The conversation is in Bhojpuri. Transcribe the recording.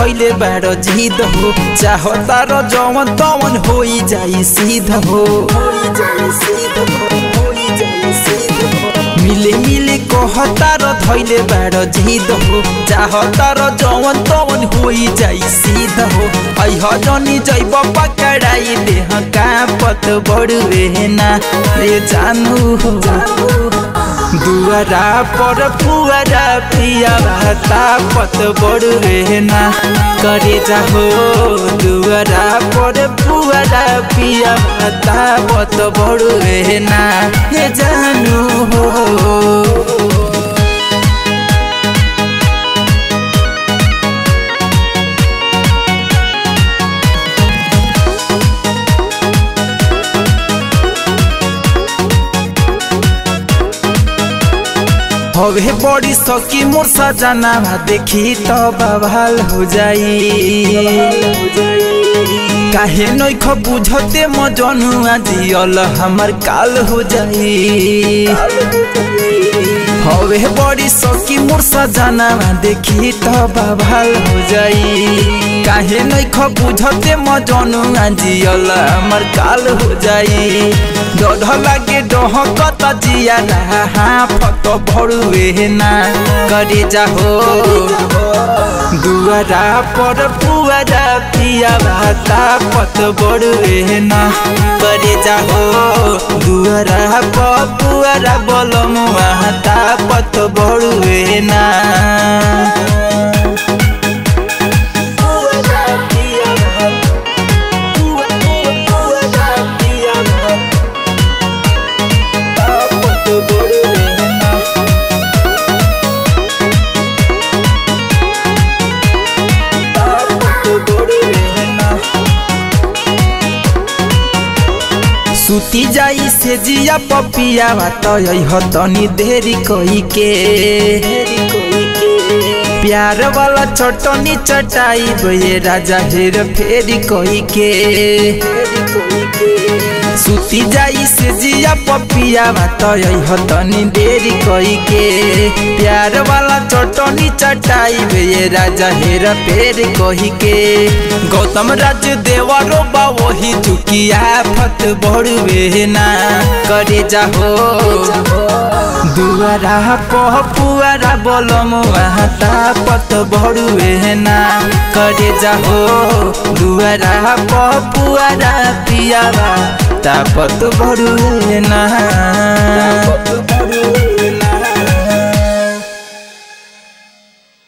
धैले बार जिद हो चाहता र जवन तवन होई जाई सीध हो मिले मिले कहता र धैले बार जिद हो चाहता र जवन तवन होई जाई सीध हो ऐह जनी जैब पकड़ाई देह का पत बड़ुए ना रे जानू हो दुआरा पर पुआरा पिया भाता पत बड़ुए ना करे जाहो दुआरा पर पुआरा पिया भाता पत बड़ुए ना हे जानू हो हवे बड़ी सकी मोर सजना देखी तो बवाल हो जाई काहे नैख बुझते म जनुआ जियल हमर काल हो जाई हवे बड़ी सकी मोर सजना देखी तो बवाल हो जाई काहे नैख बुझते म जनुआ जियल हमर काल हो जाई डढ़ लागे डहकत जिया फत भरुए ना करे जाहो दुआरा पर पुआरा पिया भाता पत बड़ुए ना करे जाहो दुआरा पर पुआरा बलम भाता पत बड़ुए ना सुती जाई से जिया पपिया तो तनी देरी कही के प्यार वाला चटनी चटाई बे राजा हेर फेरी कही के सुती जाई से जिया पपिया तो तनी देरी कही के प्यार वाला चटनी चटाई बे राजा हेर फेर कही के गौतम राज देवरो बा वही चुकिया फत बड़ुए ना करे जाहो दुआरा पह पुआरा बोलम हाता पत बड़ुए ना करे जाहो दुआरा पह पुआरा पियावा तापत बड़ुए ना